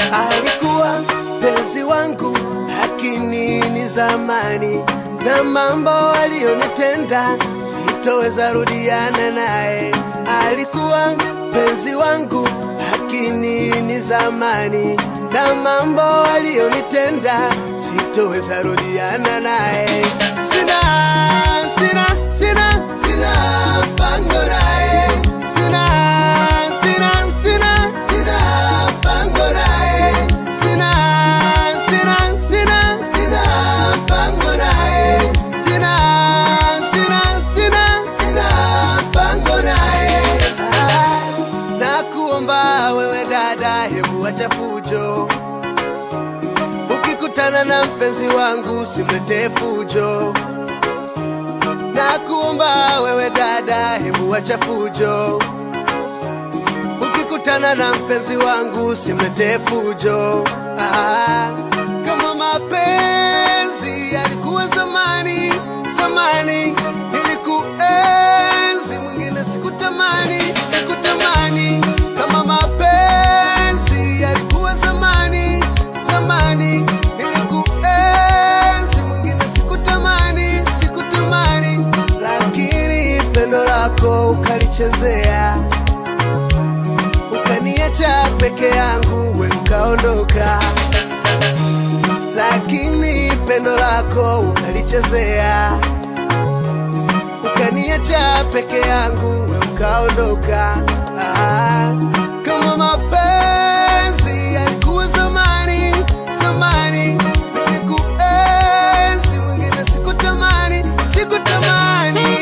alikuwa penzi wangu, lakini ni zamani, na mambo aliyonitenda sitoweza rudiana naye. Alikuwa penzi wangu, lakini ni zamani, na mambo aliyonitenda sitoweza rudiana naye. Sina, sina, sina, sina pango naye, sina, sina, sina, sina pango naye, sina, sina, sina, sina pango naye, sina, sina, sina, sina pango naye. Ah, Nakuomba wewe dada, hebu acha fujo ukikutana na mpenzi wangu simletee fujo. Nakuomba wewe dada, hebu acha fujo. Ukikutana na mpenzi wangu simletee fujo. Ah, kama mapenzi yalikuwa zamani zamani, nilikuenzi, mwingine sikutamani, sikutamani. Kama mapenzi yalikuwa zamani zamani, nilikuenzi, mwingine sikutamani, sikutamani, lakini pendo lako ukalichezea ukaniacha peke yangu, we ukaondoka, lakini pendo lako ukalichezea, ukaniacha peke yangu, we ukaondoka. Ah, kama mapenzi yalikuwa zamani zamani, nilikuenzi, mwingine sikutamani, sikutamani.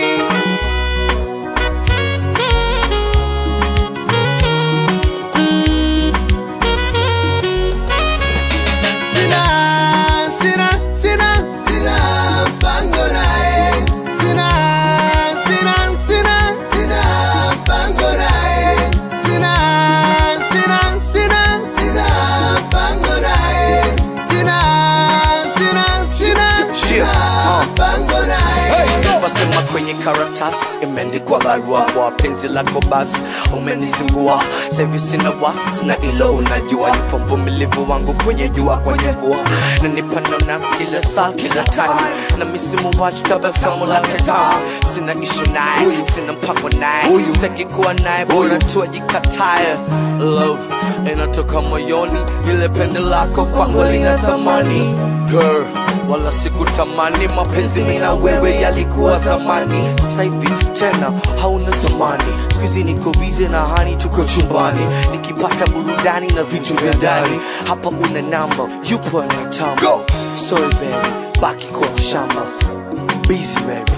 Sina, sina, sina, sina pango naye. Sina, sina, sina, sina pango naye. Sina, sina, sina, sina pango naye. Sina, sina, sina, sina pango naye. Wasema kwenye karatasi imeandikwa barua kwa penzi lako basi umenizingua sahivi sina wasi na ilo unajua yupo mvumilivu wangu kwenye jua kwenye mvua na nipano nasi kila saa kila time na misimu wachi tabasamu lake tamu sina ishu naye sina mpango naye sitaki kuwa naye bora tu ajikataye love inatoka moyoni ile pende lako kwangu lina thamani girl wala sikutamani mapenzi mina wewe yalikuwa zamani sasa hivi tena hauna zamani skuizi niko bize na hani tuko chumbani nikipata burudani na vitu vya ndani hapa una namba yupo anayetamba sorry baby baki kwa shamba busy baby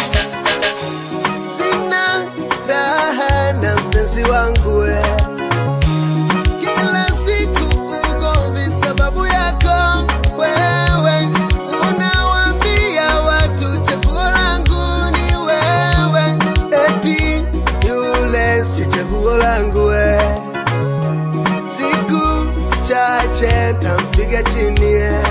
Sina raha na mpenzi wangu we. Kila siku ugomvi sababu yako wewe, unawaambia watu chaguo langu ni wewe, eti yule si chaguo langu we. Siku chache tampiga chini ye.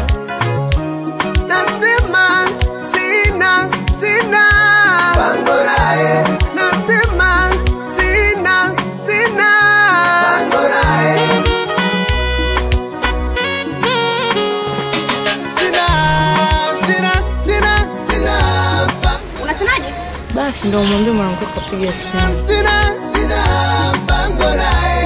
Nasema sina sina pango naye, nasema sina sina pango naye, sina sina sina sina pango Unasemaje? Basi ndo mwambie mwanamke kapiga simu. sina sina pango naye